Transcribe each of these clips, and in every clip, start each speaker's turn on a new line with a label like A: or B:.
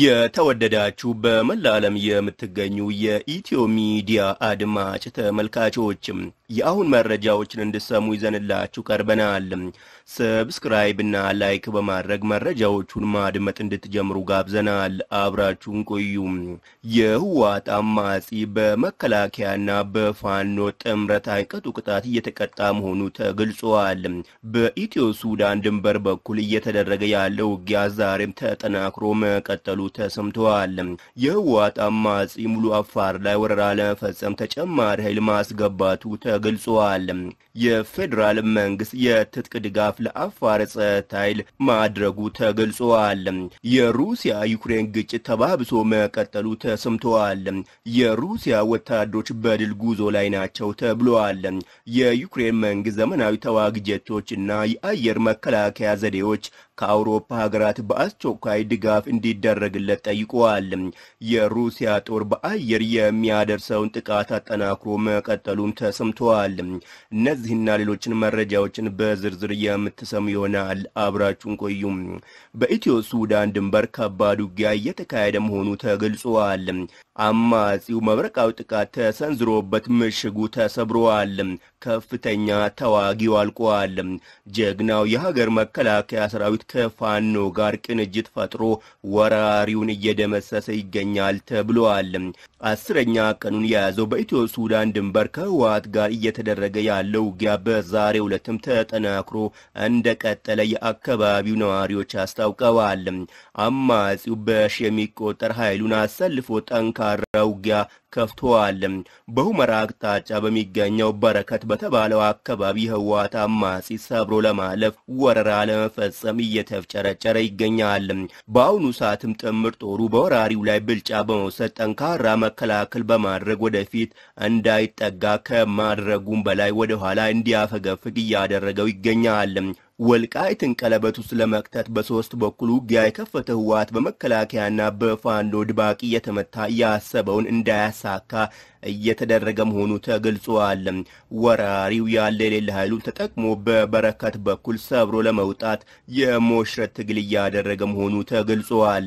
A: የተወደዳችሁ በመላ ዓለም የምትገኙ የኢትዮ ሚዲያ አድማጭ ተመልካቾችም የአሁን መረጃዎችን እንድሰሙ ይዘንላችሁ ቀርበናል። ሰብስክራይብ እና ላይክ በማድረግ መረጃዎቹን ማድመጥ እንድትጀምሩ ጋብዘናል። አብራችሁን ቆዩ። የህወሓት አማጺ በመከላከያና በፋኖ ጥምረት አይቀጡ ቅጣት እየተቀጣ መሆኑ ተገልጿል። በኢትዮ ሱዳን ድንበር በኩል እየተደረገ ያለው ውጊያ ዛሬም ተጠናክሮ መቀጠሉ ተሰምተዋል። የህወሓት አማጺ ሙሉ አፋር ላይ ወረራ ለመፈጸም ተጨማሪ ኃይል ማስገባቱ ተገልጿል። የፌዴራል መንግስት የትጥቅ ድጋፍ ለአፋር ጸጥታ ኃይል ማድረጉ ተገልጿል። የሩሲያ ዩክሬን ግጭት ተባብሶ መቀጠሉ ተሰምተዋል። የሩሲያ ወታደሮች በድል ጉዞ ላይ ናቸው ተብሏል። የዩክሬን መንግስት ዘመናዊ ተዋጊ ጀቶች እና የአየር መከላከያ ዘዴዎች ከአውሮፓ ሀገራት በአስቸኳይ ድጋፍ እንዲደረግለት ጠይቀዋል። የሩሲያ ጦር በአየር የሚያደርሰውን ጥቃት አጠናክሮ መቀጠሉም ተሰምተዋል። እነዚህና ሌሎችን መረጃዎችን በዝርዝር የምትሰሙ ይሆናል። አብራችሁን ቆዩም። በኢትዮ ሱዳን ድንበር ከባድ ውጊያ እየተካሄደ መሆኑ ተገልጿል። አማጺው መብረቃዊ ጥቃት ተሰንዝሮበት ምሽጉ ተሰብረዋል። ከፍተኛ ተዋጊው አልቋል። ጀግናው የሀገር መከላከያ ሰራዊት ከፋኖ ጋር ቅንጅት ፈጥሮ ወራሪውን እየደመሰሰ ይገኛል ተብሏል። አስረኛ ቀኑን የያዘው በኢትዮ ሱዳን ድንበር ከህወሓት ጋር እየተደረገ ያለው ውጊያ በዛሬው ዕለትም ተጠናክሮ እንደቀጠለ የአካባቢው ነዋሪዎች አስታውቀዋል። አማጺው በሺ የሚቆጠር ኃይሉን አሰልፎ ጠንካራ ውጊያ ከፍተዋል። በሁመራ አቅጣጫ በሚገኘው በረከት በተባለው አካባቢ ህወሓት አማጺ ሰብሮ ለማለፍ ወረራ ለመፈጸም እየተፍጨረጨረ ይገኛል። በአሁኑ ሰዓትም ጥምር ጦሩ በወራሪው ላይ ብልጫ በመውሰድ ጠንካራ መከላከል በማድረግ ወደፊት እንዳይጠጋ ከማድረጉም በላይ ወደኋላ እንዲያፈገፍግ እያደረገው ይገኛል። ወልቃይትን ቀለበት ውስጥ ለመክተት በሶስት በኩል ውጊያ የከፈተ ህወሓት በመከላከያና በፋኖ ድባቂ እየተመታ ያሰበውን እንዳያሳካ እየተደረገ መሆኑ ተገልጿል። ወራሪው ያለ የሌለ ኃይሉን ተጠቅሞ በበረከት በኩል ሰብሮ ለመውጣት የሞሽረት ትግል እያደረገ መሆኑ ተገልጿል።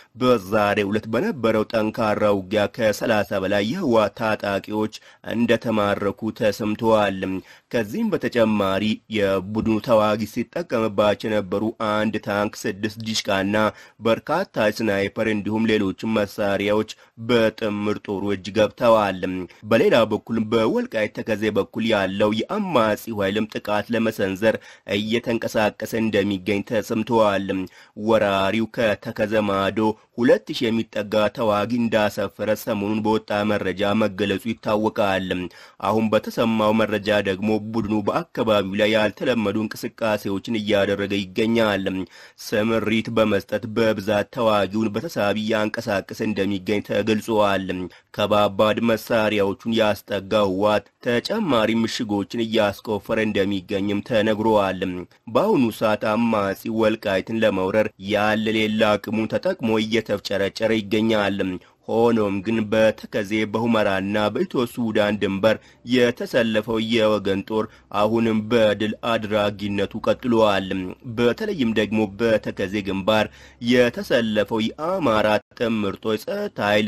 A: በዛሬው ዕለት በነበረው ጠንካራ ውጊያ ከሰላሳ በላይ የህወሓት ታጣቂዎች እንደተማረኩ ተሰምተዋል። ከዚህም በተጨማሪ የቡድኑ ተዋጊ ሲጠቀምባቸው የነበሩ አንድ ታንክ፣ ስድስት ዲሽቃና በርካታ ስናይፐር እንዲሁም ሌሎችም መሳሪያዎች በጥምር ጦሩ እጅ ገብተዋል። በሌላ በኩል በወልቃይት ተከዜ በኩል ያለው የአማጺው ኃይልም ጥቃት ለመሰንዘር እየተንቀሳቀሰ እንደሚገኝ ተሰምተዋል። ወራሪው ከተከዘ ማዶ ሁለት ሺህ የሚጠጋ ተዋጊ እንዳሰፈረ ሰሞኑን በወጣ መረጃ መገለጹ ይታወቃል። አሁን በተሰማው መረጃ ደግሞ ቡድኑ በአካባቢው ላይ ያልተለመዱ እንቅስቃሴዎችን እያደረገ ይገኛል። ስምሪት በመስጠት በብዛት ተዋጊውን በተሳቢ እያንቀሳቀሰ እንደሚገኝ ተገልጿል። ከባባድ መሳሪያዎቹን ያስጠጋ ህወሓት ተጨማሪ ምሽጎችን እያስቆፈረ እንደሚገኝም ተነግሯል። በአሁኑ ሰዓት አማጺ ወልቃይትን ለመውረር ያለ ሌላ አቅሙን ተጠቅሞ እየተፍጨረጨረ ይገኛል። ሆኖም ግን በተከዜ በሁመራና በኢትዮ ሱዳን ድንበር የተሰለፈው የወገን ጦር አሁንም በድል አድራጊነቱ ቀጥሏል። በተለይም ደግሞ በተከዜ ግንባር የተሰለፈው የአማራ ጥምር ጦር ጸጥታ ኃይል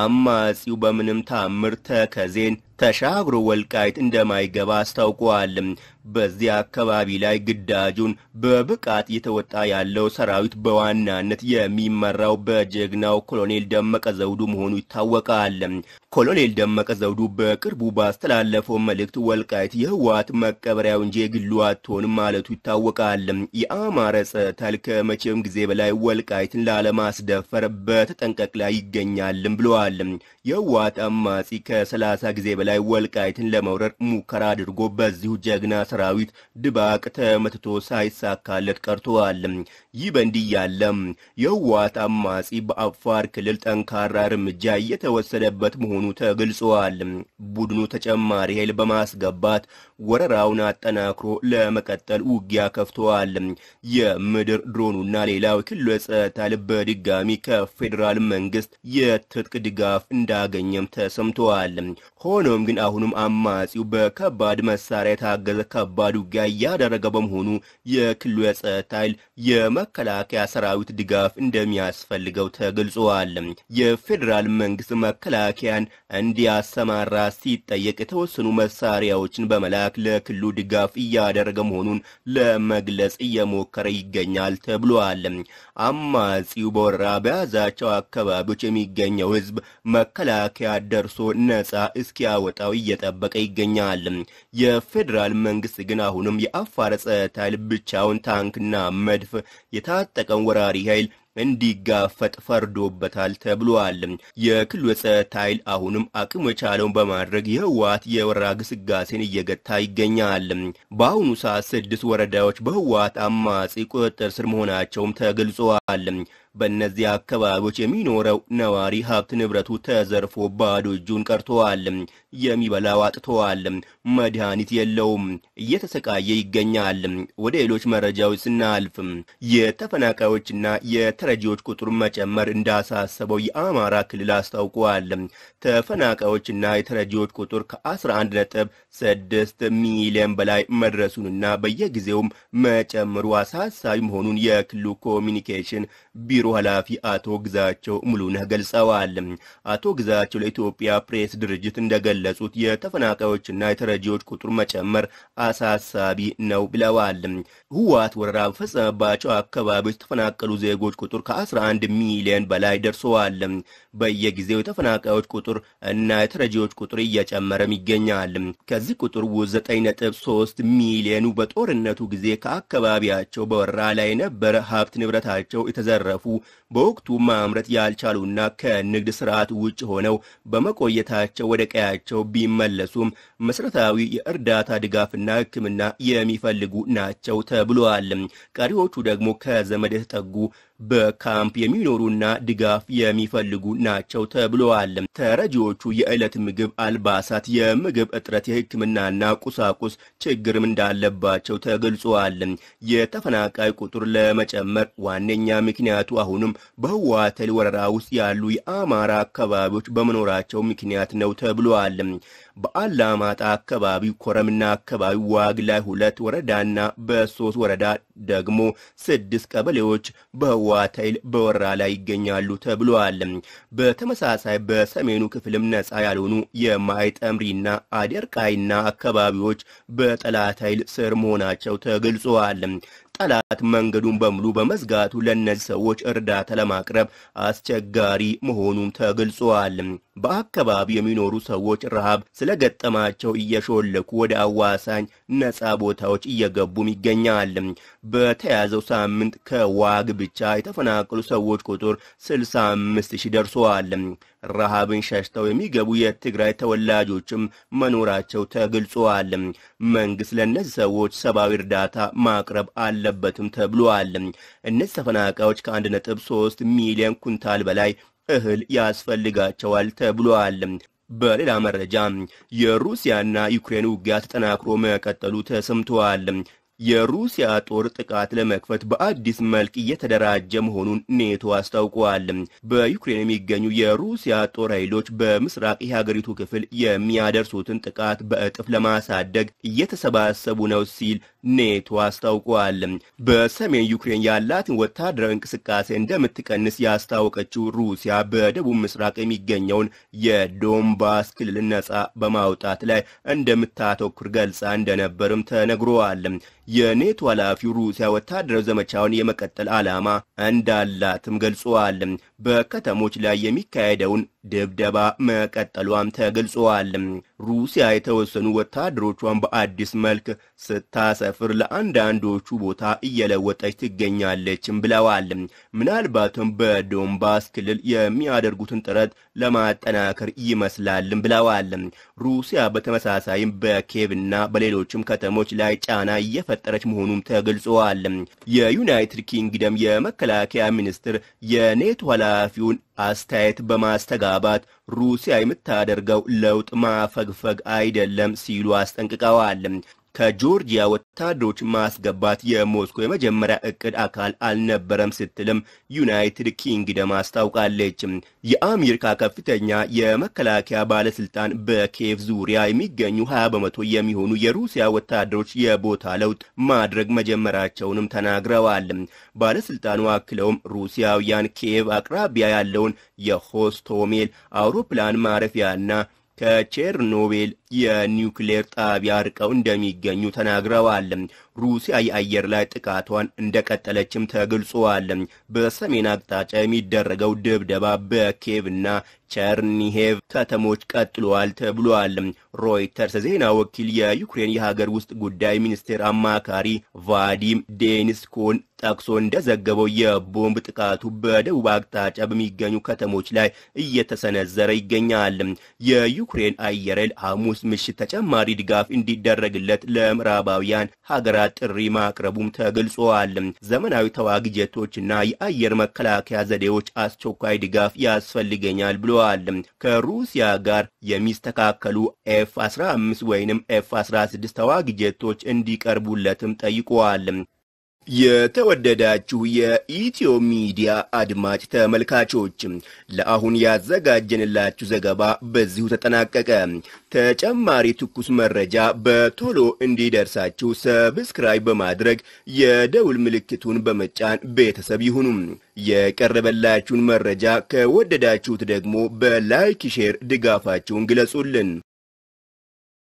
A: አማጺው በምንም ታምር ተከዜን ተሻግሮ ወልቃይት እንደማይገባ አስታውቋል። በዚህ አካባቢ ላይ ግዳጁን በብቃት እየተወጣ ያለው ሰራዊት በዋናነት የሚመራው በጀግናው ኮሎኔል ደመቀ ዘውዱ መሆኑ ይታወቃል። ኮሎኔል ደመቀ ዘውዱ በቅርቡ ባስተላለፈው መልእክት ወልቃይት የህወሓት መቀበሪያው እንጂ የግሉ አትሆንም ማለቱ ይታወቃል። የአማራ ጸጥታ ኃይል ከመቼውም ጊዜ በላይ ወልቃይትን ላለማስደፈር በተጠንቀቅ ላይ ይገኛልም ብለዋል። የህወሓት አማጺ ከሰላሳ ጊዜ በላይ ወልቃይትን ለመውረር ሙከራ አድርጎ በዚሁ ጀግና ሰራዊት ድባቅ ተመትቶ ሳይሳካለት ቀርተዋል። ይህ በእንዲህ ያለም የህወሓት አማጺ በአፋር ክልል ጠንካራ እርምጃ እየተወሰደበት መሆኑ ተገልጸዋል። ቡድኑ ተጨማሪ ኃይል በማስገባት ወረራውን አጠናክሮ ለመቀጠል ውጊያ ከፍተዋል። የምድር ድሮኑና ሌላው የክልሉ የጸጥታ ኃይል በድጋሚ ከፌዴራል መንግስት የትጥቅ ድጋፍ እንዳገኘም ተሰምተዋል። ሆኖም ግን አሁንም አማጺው በከባድ መሳሪያ የታገዘ ከባድ ውጊያ እያደረገ በመሆኑ የክልሉ የጸጥታ ኃይል የመከላከያ ሰራዊት ድጋፍ እንደሚያስፈልገው ተገልጸዋል። የፌዴራል መንግስት መከላከያን እንዲያሰማራ ሲጠየቅ የተወሰኑ መሳሪያዎችን በመላክ ለክልሉ ድጋፍ እያደረገ መሆኑን ለመግለጽ እየሞከረ ይገኛል ተብሏል። አማጺው በወረራ በያዛቸው አካባቢዎች የሚገኘው ህዝብ መከላከያ ደርሶ ነጻ እስኪያወጣው እየጠበቀ ይገኛል። የፌዴራል መንግስት ግን አሁንም የአፋር ጸጥታ ኃይል ብቻውን ታንክና መድፍ የታጠቀውን ወራሪ ኃይል እንዲጋፈጥ ፈርዶበታል ተብሏል። የክልሉ የጸጥታ ኃይል አሁንም አቅሙ የቻለውን በማድረግ የህወሓት የወረራ ግስጋሴን እየገታ ይገኛል። በአሁኑ ሰዓት ስድስት ወረዳዎች በህወሓት አማጺ ቁጥጥር ስር መሆናቸውም ተገልጸዋል። በእነዚህ አካባቢዎች የሚኖረው ነዋሪ ሀብት ንብረቱ ተዘርፎ ባዶ እጁን ቀርተዋል። የሚበላው አጥተዋል። መድኃኒት የለውም። እየተሰቃየ ይገኛል። ወደ ሌሎች መረጃዎች ስናልፍ የተፈናቃዮችና የተረጂዎች ቁጥር መጨመር እንዳሳሰበው የአማራ ክልል አስታውቋል። ተፈናቃዮችና የተረጂዎች ቁጥር ከ11 ነጥብ 6 ሚሊዮን በላይ መድረሱንና በየጊዜውም መጨመሩ አሳሳቢ መሆኑን የክልሉ ኮሚኒኬሽን ቢሮ ኃላፊ አቶ ግዛቸው ሙሉነህ ገልጸዋል። አቶ ግዛቸው ለኢትዮጵያ ፕሬስ ድርጅት እንደገለጹት የተፈናቃዮችና የተረጂዎች ቁጥር መጨመር አሳሳቢ ነው ብለዋል። ህወሓት ወረራ በፈጸመባቸው አካባቢዎች የተፈናቀሉ ዜጎች ቁጥር ከ11 ሚሊዮን በላይ ደርሰዋል። በየጊዜው የተፈናቃዮች ቁጥር እና የተረጂዎች ቁጥር እየጨመረም ይገኛል። ከዚህ ቁጥር ውስጥ 9.3 ሚሊዮኑ በጦርነቱ ጊዜ ከአካባቢያቸው በወረራ ላይ የነበረ ሀብት ንብረታቸው የተዘረፉ በወቅቱ ማምረት ያልቻሉና ከንግድ ስርዓት ውጭ ሆነው በመቆየታቸው ወደ ቀያቸው ቢመለሱም መሰረታዊ የእርዳታ ድጋፍና ሕክምና የሚፈልጉ ናቸው ተብሏል። ቀሪዎቹ ደግሞ ከዘመድ የተጠጉ በካምፕ የሚኖሩና ድጋፍ የሚፈልጉ ናቸው ተብለዋል። ተረጂዎቹ የዕለት ምግብ፣ አልባሳት፣ የምግብ እጥረት፣ የሕክምናና ቁሳቁስ ችግርም እንዳለባቸው ተገልጿል። የተፈናቃይ ቁጥር ለመጨመር ዋነኛ ምክንያቱ አሁንም በህወሓት ወረራ ውስጥ ያሉ የአማራ አካባቢዎች በመኖራቸው ምክንያት ነው ተብሏል። በአላማጣ አካባቢ፣ ኮረምና አካባቢ፣ ዋግ ላይ ሁለት ወረዳና በሶስት ወረዳ ደግሞ ስድስት ቀበሌዎች በህወሓት ኃይል በወረራ ላይ ይገኛሉ ተብሏል። በተመሳሳይ በሰሜኑ ክፍልም ነፃ ያልሆኑ የማይጠምሪና አደርቃይና አካባቢዎች በጠላት ኃይል ስር መሆናቸው ተገልጸዋል። ጠላት መንገዱን በሙሉ በመዝጋቱ ለእነዚህ ሰዎች እርዳታ ለማቅረብ አስቸጋሪ መሆኑም ተገልጿል። በአካባቢው የሚኖሩ ሰዎች ረሃብ ስለገጠማቸው እየሾለኩ ወደ አዋሳኝ ነፃ ቦታዎች እየገቡም ይገኛል። በተያዘው ሳምንት ከዋግ ብቻ የተፈናቀሉ ሰዎች ቁጥር 65 ሺህ ደርሰዋል። ረሃብን ሸሽተው የሚገቡ የትግራይ ተወላጆችም መኖራቸው ተገልጿል። መንግስት ለእነዚህ ሰዎች ሰብአዊ እርዳታ ማቅረብ አለበትም ተብሏል። እነዚህ ተፈናቃዮች ከ1.3 ሚሊዮን ኩንታል በላይ እህል ያስፈልጋቸዋል ተብሏል። በሌላ መረጃ የሩሲያና ዩክሬን ውጊያ ተጠናክሮ መቀጠሉ ተሰምተዋል። የሩሲያ ጦር ጥቃት ለመክፈት በአዲስ መልክ እየተደራጀ መሆኑን ኔቶ አስታውቋል። በዩክሬን የሚገኙ የሩሲያ ጦር ኃይሎች በምስራቅ የሀገሪቱ ክፍል የሚያደርሱትን ጥቃት በእጥፍ ለማሳደግ እየተሰባሰቡ ነው ሲል ኔቶ አስታውቋል። በሰሜን ዩክሬን ያላትን ወታደራዊ እንቅስቃሴ እንደምትቀንስ ያስታወቀችው ሩሲያ በደቡብ ምስራቅ የሚገኘውን የዶንባስ ክልል ነጻ በማውጣት ላይ እንደምታተኩር ገልጻ እንደነበርም ተነግሯል። የኔቶ ኃላፊው ሩሲያ ወታደራዊ ዘመቻውን የመቀጠል ዓላማ እንዳላትም ገልጸዋል። በከተሞች ላይ የሚካሄደውን ድብደባ መቀጠሏም ተገልጸዋል። ሩሲያ የተወሰኑ ወታደሮቿን በአዲስ መልክ ስታሰፍር ለአንዳንዶቹ ቦታ እየለወጠች ትገኛለችም ብለዋል። ምናልባትም በዶንባስ ክልል የሚያደርጉትን ጥረት ለማጠናከር ይመስላልም ብለዋል። ሩሲያ በተመሳሳይም በኬቭና በሌሎችም ከተሞች ላይ ጫና እየፈጠረች መሆኑም ተገልጸዋል። የዩናይትድ ኪንግደም የመከላከያ ሚኒስትር የኔቶ ኃላፊውን አስተያየት በማስተጋባት ሩሲያ የምታደርገው ለውጥ ማፈግፈግ አይደለም ሲሉ አስጠንቅቀዋል። ከጆርጂያ ወታደሮች ማስገባት የሞስኮ የመጀመሪያ እቅድ አካል አልነበረም ስትልም ዩናይትድ ኪንግደም አስታውቃለች። የአሜሪካ ከፍተኛ የመከላከያ ባለስልጣን በኬቭ ዙሪያ የሚገኙ 20 በመቶ የሚሆኑ የሩሲያ ወታደሮች የቦታ ለውጥ ማድረግ መጀመራቸውንም ተናግረዋል። ባለስልጣኑ አክለውም ሩሲያውያን ኬቭ አቅራቢያ ያለውን የሆስቶሜል አውሮፕላን ማረፊያና ከቼርኖቤል የኒውክሌር ጣቢያ ርቀው እንደሚገኙ ተናግረዋል። ሩሲያ የአየር ላይ ጥቃቷን እንደቀጠለችም ተገልጿል። በሰሜን አቅጣጫ የሚደረገው ድብደባ በኬቭ እና ቸርኒሄቭ ከተሞች ቀጥሏል ተብሏል። ሮይተርስ ዜና ወኪል የዩክሬን የሀገር ውስጥ ጉዳይ ሚኒስቴር አማካሪ ቫዲም ዴኒስኮን ጠቅሶ እንደዘገበው የቦምብ ጥቃቱ በደቡብ አቅጣጫ በሚገኙ ከተሞች ላይ እየተሰነዘረ ይገኛል። የዩክሬን አየር ኃይል ሐሙስ ምሽት ተጨማሪ ድጋፍ እንዲደረግለት ለምዕራባውያን ሀገራት ጥሪ ማቅረቡም ተገልጿል። ዘመናዊ ተዋጊ ጀቶችና የአየር መከላከያ ዘዴዎች አስቸኳይ ድጋፍ ያስፈልገኛል ብለዋል። ከሩሲያ ጋር የሚስተካከሉ ኤፍ 15 ወይንም ኤፍ 16 ተዋጊ ጀቶች እንዲቀርቡለትም ጠይቀዋል። የተወደዳችሁ የኢትዮ ሚዲያ አድማጭ ተመልካቾች ለአሁን ያዘጋጀንላችሁ ዘገባ በዚሁ ተጠናቀቀ። ተጨማሪ ትኩስ መረጃ በቶሎ እንዲደርሳችሁ ሰብስክራይብ በማድረግ የደውል ምልክቱን በመጫን ቤተሰብ ይሁኑ። የቀረበላችሁን መረጃ ከወደዳችሁት ደግሞ በላይክ ሼር ድጋፋችሁን ግለጹልን።